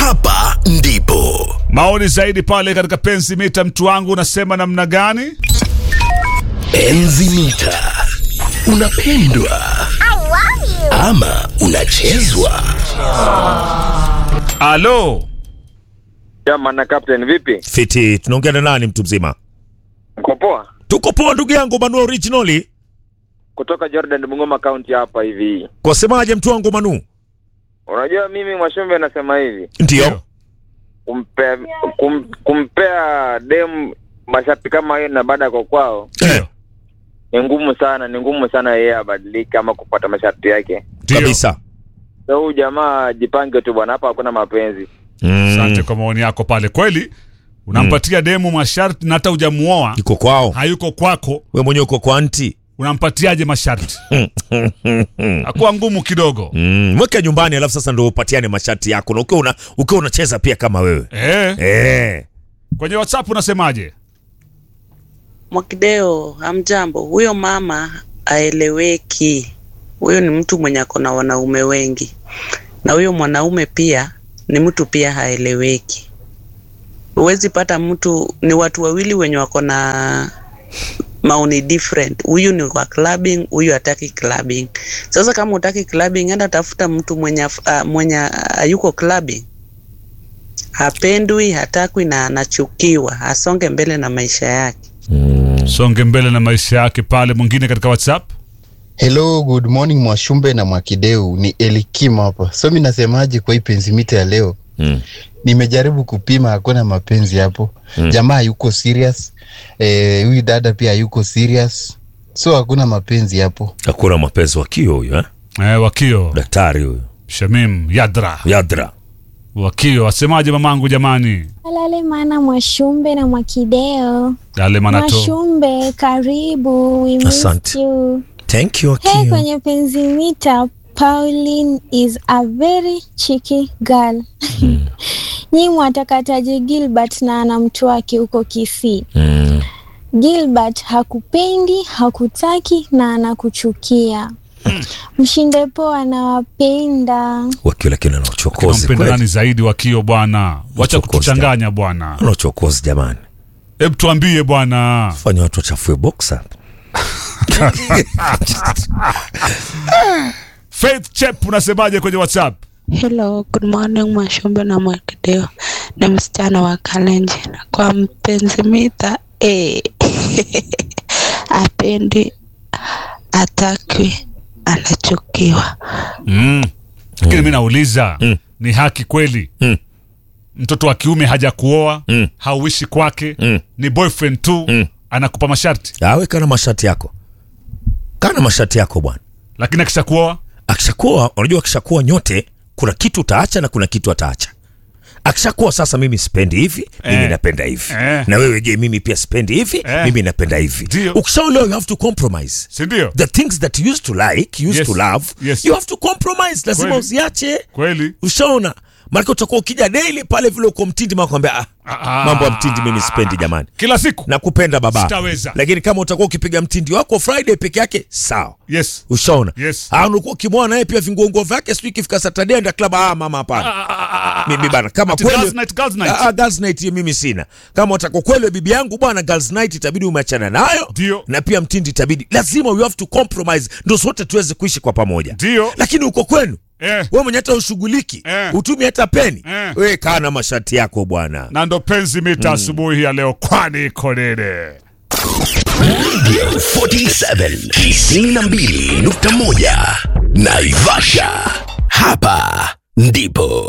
hapa ndipo Maoni zaidi pale katika penzi mita, mtu wangu unasema namna gani? enzi mita. Unapendwa ama unachezwa? Alo, Jamani, Captain vipi? Fiti, tunaongea na nani mtu mzima? Mko poa? Tuko poa ndugu yangu Manu originally. Kutoka Jordan Bungoma County hapa hivi. Kwa semaje mtu wangu Manu? Unajua mimi Mwashumbe nasema hivi, Ndio. kumpe, kum, kumpea dem masharti kama hiyo na baada kwa kwao Eh, ni ngumu sana, ni ngumu sana yeye abadilike ama kupata masharti yake. ndio. kabisa. So huyu jamaa jipange tu bwana, hapa hakuna mapenzi. Asante Mm. kwa maoni yako pale. Kweli unampatia demu masharti na hata hujamuoa, Iko kwao. hayuko kwako, Wewe mwenyewe uko kwa anti. unampatiaje masharti? Akuwa ngumu kidogo. Mm, mweke nyumbani alafu sasa ndio upatiane masharti yako na ukiwa una, ukiwa unacheza pia kama wewe. Eh, Eh. kwenye WhatsApp unasemaje? Mwakideo, hamjambo. Huyo mama aeleweki. Huyo ni mtu mwenye ako na wanaume wengi, na huyo mwanaume pia ni mtu pia haeleweki. Huwezi pata mtu, ni watu wawili wenye wako na maoni different. Huyu ni wa clubbing, huyu hataki clubbing. Sasa kama utaki clubbing, enda tafuta mtu mwenye af- uh, mwenye hayuko clubbing, hapendwi, hatakwi na anachukiwa, asonge mbele na maisha yake. Songe mbele na maisha yake pale. Mwingine katika WhatsApp Hello, good morning Mwashumbe na Mwakideu, ni Elikim hapa. So mi nasemaje kwa hii penzi mita ya leo? Mm. Nimejaribu kupima, hakuna mapenzi hapo. Mm. Jamaa hayuko serious, eh, huyu dada pia hayuko serious, so hakuna mapenzi hapo. Hakuna mapenzi wakio huyo eh? eh, Wakio Daktari huyo. Shamim Yadra Yadra. Wakio asemaje mamangu jamani? Alale mana Mwashumbe na Mwakideo. Dale manato Mwashumbe, karibu. We miss Asante. you. Thank you Hey, Akio. kwenye penzi mita, Pauline is a very cheeky girl. Nyi mwatakataje Gilbert na ana mtu wake huko Kisii? Mm. Gilbert hakupendi, hakutaki na anakuchukia. Mshinde poa, anawapenda. Wakio lakini ana uchokozi nampenda kweli. nani zaidi Wakio bwana? Wacha Wachokozi kutuchanganya bwana. Ana uchokozi jamani. Hebu tuambie bwana. Fanya watu wachafue boxer. Faith Chep unasemaje kwenye WhatsApp? Hello, good morning Mwashumbe na Mwakideo. Ni msichana wa Kalenjin. Kwa mpenzi mita eh, apendi, atakwi, anachukiwa. Mm. Lakini mimi nauliza Mm. ni haki kweli? Mm. Mtoto wa kiume hajakuoa, Mm. hauishi kwake, Mm. ni boyfriend tu, Mm. anakupa masharti, Awe kana mashati yako. Kana mashati yako bwana. lakini akishakuoa Akishakuwa, unajua akishakuwa nyote kuna kitu utaacha na kuna kitu ataacha. Akishakuwa sasa, mimi sipendi hivi, mimi Eh. napenda hivi. Eh. Na wewe je, mimi pia sipendi hivi, Eh. mimi napenda hivi. Ndio. Ukishaolewa you have to compromise. si ndio? The things that you used to like, you used Yes. to love, Yes. you have to compromise. Lazima Kweli. uziache. Kweli Ushaona? Maana utakuwa ukija daily pale vile uko mtindi mako kwambia ah, Ah, mambo ya mtindi mimi sipendi jamani. kila siku Nakupenda baba. Sitaweza. Lakini kama utakuwa ukipiga mtindi wako Friday peke yake, sawa. yes. Ushaona? Yes. Ah, unakuwa ukimwona naye pia vinguongo vyake sijui ikifika Saturday enda club ah mama hapana. Mimi bana kama Ati kweli girls night, girls night. Ah, ah, girls night hiyo mimi sina. Kama utakuwa kweli bibi yangu bwana girls night itabidi umeachana nayo. Ndio. Na pia mtindi itabidi. Lazima we have to compromise ndio sote tuweze kuishi kwa pamoja. Ndio. Lakini uko kwenu Eh. wewe mwenye hata ushughuliki Eh. utumi hata peni Eh. wewe kaa na mashati yako bwana. na ndo penzi mita asubuhi ya leo, kwani iko nini? 47 92.1 Naivasha. Hapa ndipo